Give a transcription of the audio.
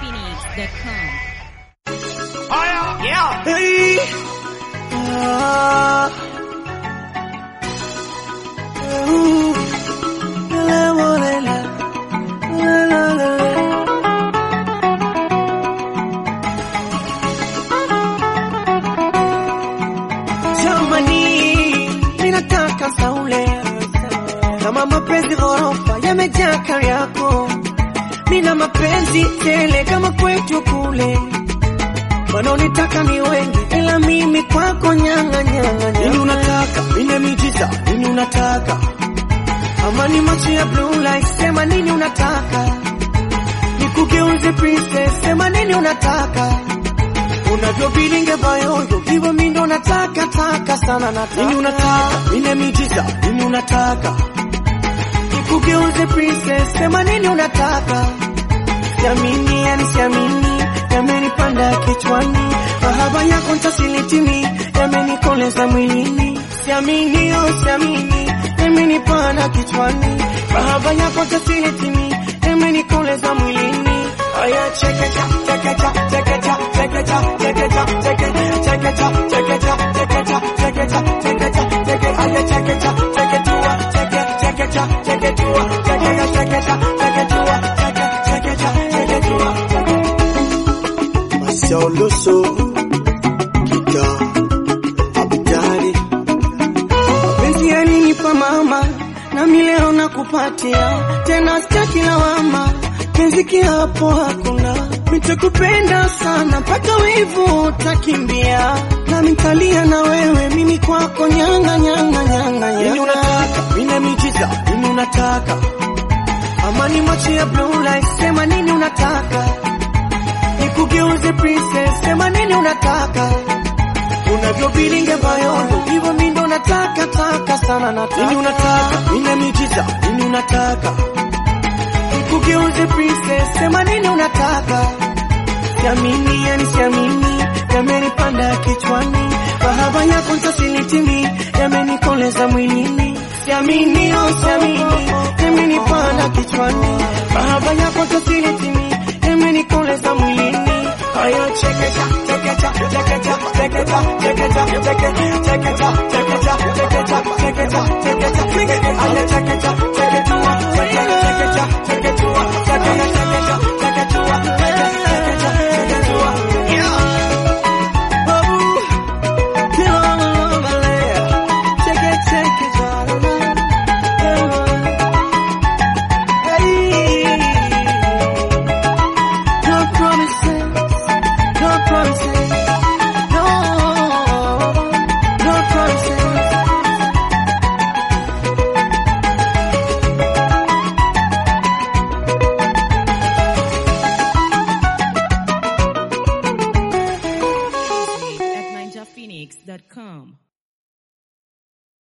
NinjaPhoenix.com. Yeah. Hey. Ah. Ooh. La, la, la, la. La, la, la, la. Jamani, ninataka saule kama mapenzi ghorofa yamejaa kari yako, mina mapenzi tele kama kwetu kule wanaonitaka ni wengi, ila mimi kwako nyanga nyanga. Nini unataka? Mine miujiza. Nini unataka? Amani macho ya blue light, sema nini unataka? Nikugeuze princess, sema nini unataka? Unavyobilinge bayoyo, hivyo mi ndo nataka taka sana nataka. Nini unataka? Mine miujiza. Nini unataka? Nikugeuze princess, sema nini unataka? Siamini, yani siamini, yamenipanda kichwani, mahaba yako ntasilitimi, yamenikoleza mwilini. Siamini, oh siamini, yamenipanda kichwani, mahaba yako ntasilitimi, yamenikoleza mwilini. Aya chekecha, chekecha, chekecha, chekecha, chekecha, cheke- chekecha, chekecha, chekecha, chekecha, chekecha, cheke- aya chekecha, cheketua, cheke- chekecha, cheketua, chekecha, chekecha, cheketua, cheke- chekecha, cheketua, cheke- Masioloso, Kita, Abidari. Mapenzi yalinipa mama, nami leo nakupatia tena, sitaki lawama, penzi kiapo hakuna, nitakupenda sana mpaka wivu utakimbia, nami nitalia na wewe, mimi kwako nyanga nyanga nyanga. Nini unataka? Mine miujiza. Nini unataka? Amani macho ya blue light, sema nini unataka? nikugeuze princess, sema nini unataka? Unavyobilinge bayondo, hivyo mi ndo nataka taka sana nataka. Nini unataka? Nina miujiza. Nini unataka? Nikugeuze princess, sema nini unataka? Siamini, yani siamini, yamenipanda kichwani, mahaba yako ntasilitimi, yamenikoleza mwilini. Siamini, oh siamini, yamenipanda kichwani, mahaba yako ntasilitimi, yamenikoleza mwilini. Aya chekecha, chekecha, chekecha, chekecha, chekecha, cheke- chekecha, chekecha, chekecha, chekecha, chekecha, cheke- aya chekecha,